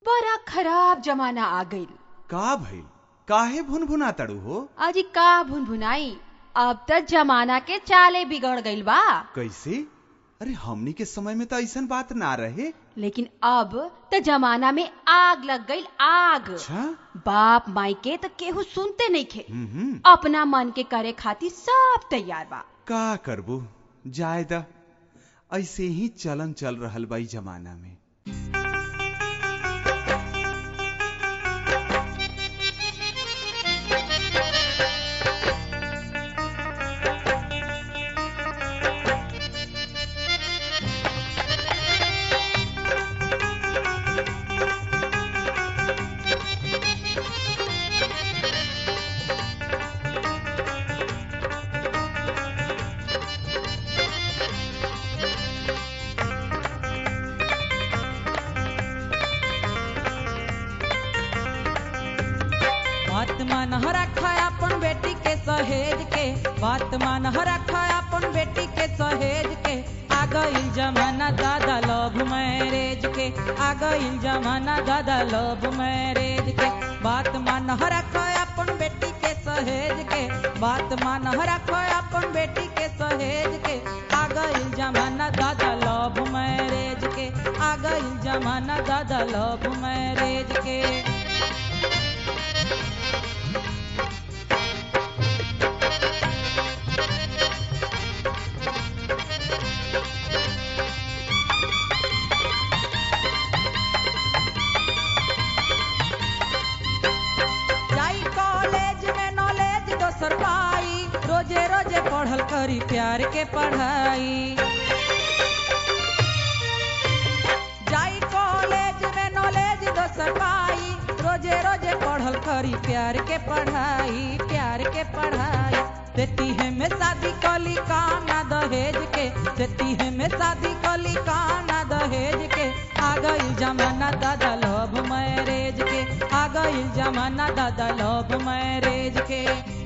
बड़ा खराब जमाना आ गईल का भइल काहे भुनभुना तड़ू हो अजी का भुनभुनाई अब त जमाना के चाले बिगड़ गईल बा कैसे अरे हमनी के समय में तो ऐसन बात ना रहे लेकिन अब त जमाना में आग लग गईल आग अच्छा बाप माई के त केहू सुनते नहीं खे हम्म हम्म, अपना मन के करे खातिर सब तैयार बा का करबू जाय द ऐसे ही चलन चल रहल बा ई जमाना में बात मान रखा अपन बेटी के सहेज के बात मान रखा अपन बेटी के सहेज के आ गईल जमाना दादा लव मैरेज के आ गईल जमाना दादा लव मैरेज के बात मान रखा अपन बेटी के सहेज के बात मान रखा अपन बेटी के सहेज के आ गईल जमाना दादा लव मैरेज के आ गईल जमाना दादा लव मैरेज के जाई कॉलेज में नॉलेज दोसर पाई रोजे रोजे पढ़ल करी प्यार के पढ़ाई जाई कॉलेज में नॉलेज दोसर पाई रोजे रोजे पढ़ल करी प्यार के पढ़ाई प्यार के पढ़ाई देती है में शादी कली काना दहेज के देती है में शादी कली काना दहेज के आ गई जमाना दादा लव मैरेज के आ गई जमाना दादा लव मैरेज के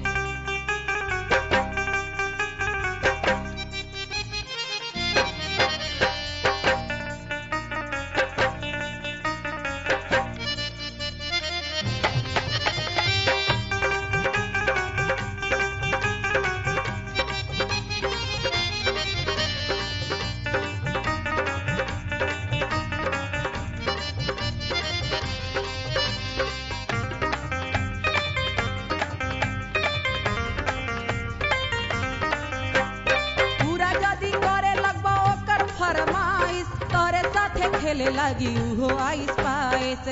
पूरा जदी करे लगबा ओकर फरमाइश तोरे साथे खेले लगी उहो आइस पाइस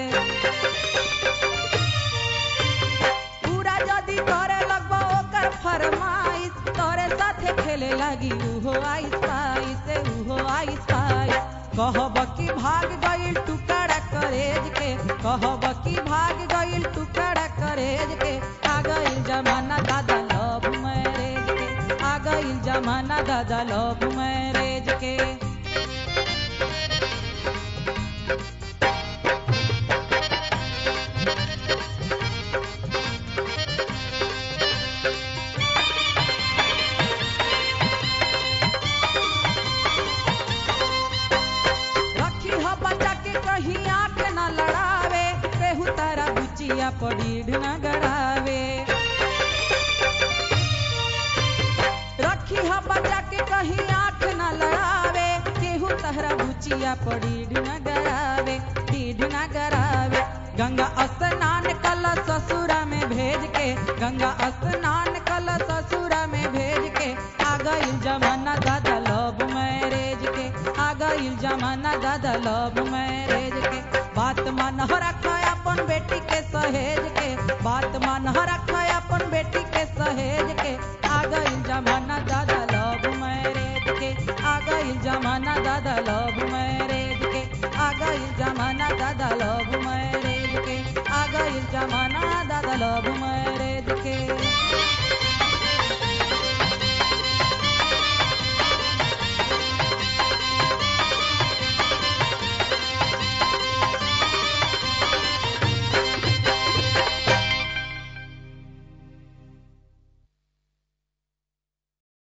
पूरा जदी करे लगबा ओकर फरमाइश तोरे साथे खेले लगी उहो आइस पाइस उहो आइस पाइस कहब कि भाग गइल टुकड़ा करेज के कहब कि भाग गइल टुकड़ा करेज के आ गइल जमाना दादा लव मैरेज के आ गइल जमाना दादा लव मैरेज के रखी हो बच्चा के कहीं आंख न लड़ावे केहू तारा बुचिया पड़ीढ़ न गड़ावे रखी हो बच्चा के कहीं आंख न लड़ावे केहू तारा बुचिया पड़ीढ़ न गड़ावे डीढ़ न गड़ावे गंगा स्नान कल ससुरा में भेज के गंगा स्नान कल ससुरा में भेज के आ गईल जमाना दादा लव मैरेज के आ गईल जमाना दादा लव मैरेज के बात मान रखा अपन बेटी के सहेज के बात मान रखा अपन बेटी के सहेज के आ गईल जमाना दादा लव मैरेज के आ गईल जमाना दादा लव मैरेज के आ गईल जमाना दादा लव मैरेज के आ गईल जमाना दादा लव मैरेज के